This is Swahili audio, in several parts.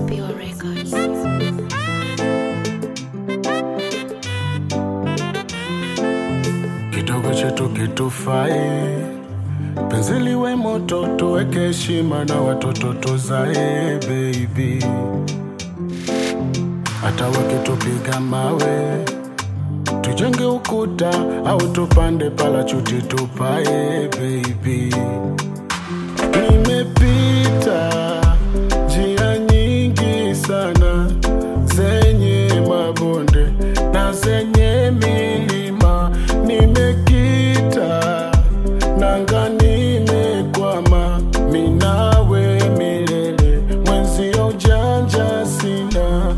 Pure Records. kidogo chetu kitufai, penzi liwe moto, tuweke heshima na watoto tuzae baby. Hata wakitupiga mawe, tujenge ukuta au tupande palachuti tupae baby. Nimepita njia nyingi sana zenye mabonde na zenye milima, nimekita nanga, nimekwama minawe milele, mwenzio ujanja sina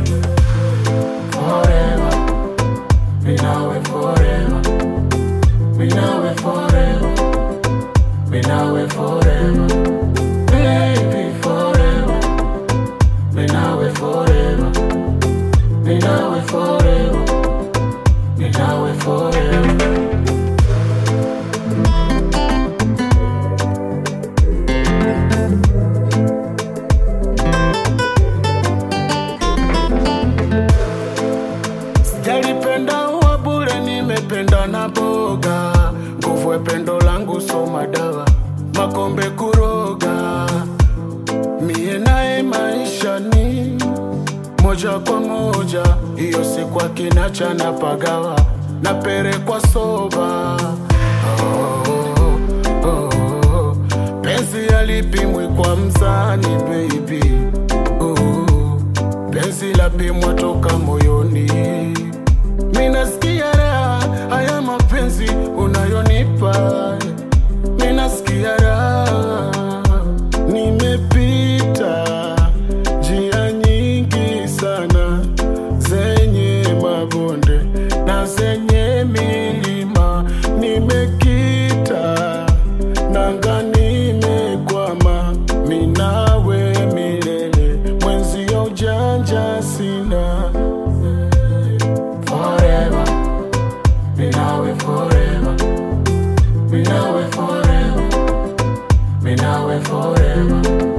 forever, minawe forever, minawe forever, minawe forever, baby forever, minawe forever, minawe forever, minawe forever. Sijalipenda uwa bure, nimependa na boga. Nguvu ya pendo langu soma dawa, makombe kuroga. Mie naye maisha ni moja kwa moja, hiyo si kwa kinacha na pagawa na pere kwa soba. Oh, oh, oh. Penzi alipimwi kwa mzani baby oh, penzi lapimwa toka moyoni. Minasikia raha haya mapenzi unayonipa, minasikia raha. Nimepita njia nyingi sana zenye mabonde na zenye milima, nimekita nanga, nimekwama minawe milele, mwenzio ujanja sina forever, minawe forever, minawe forever, minawe forever,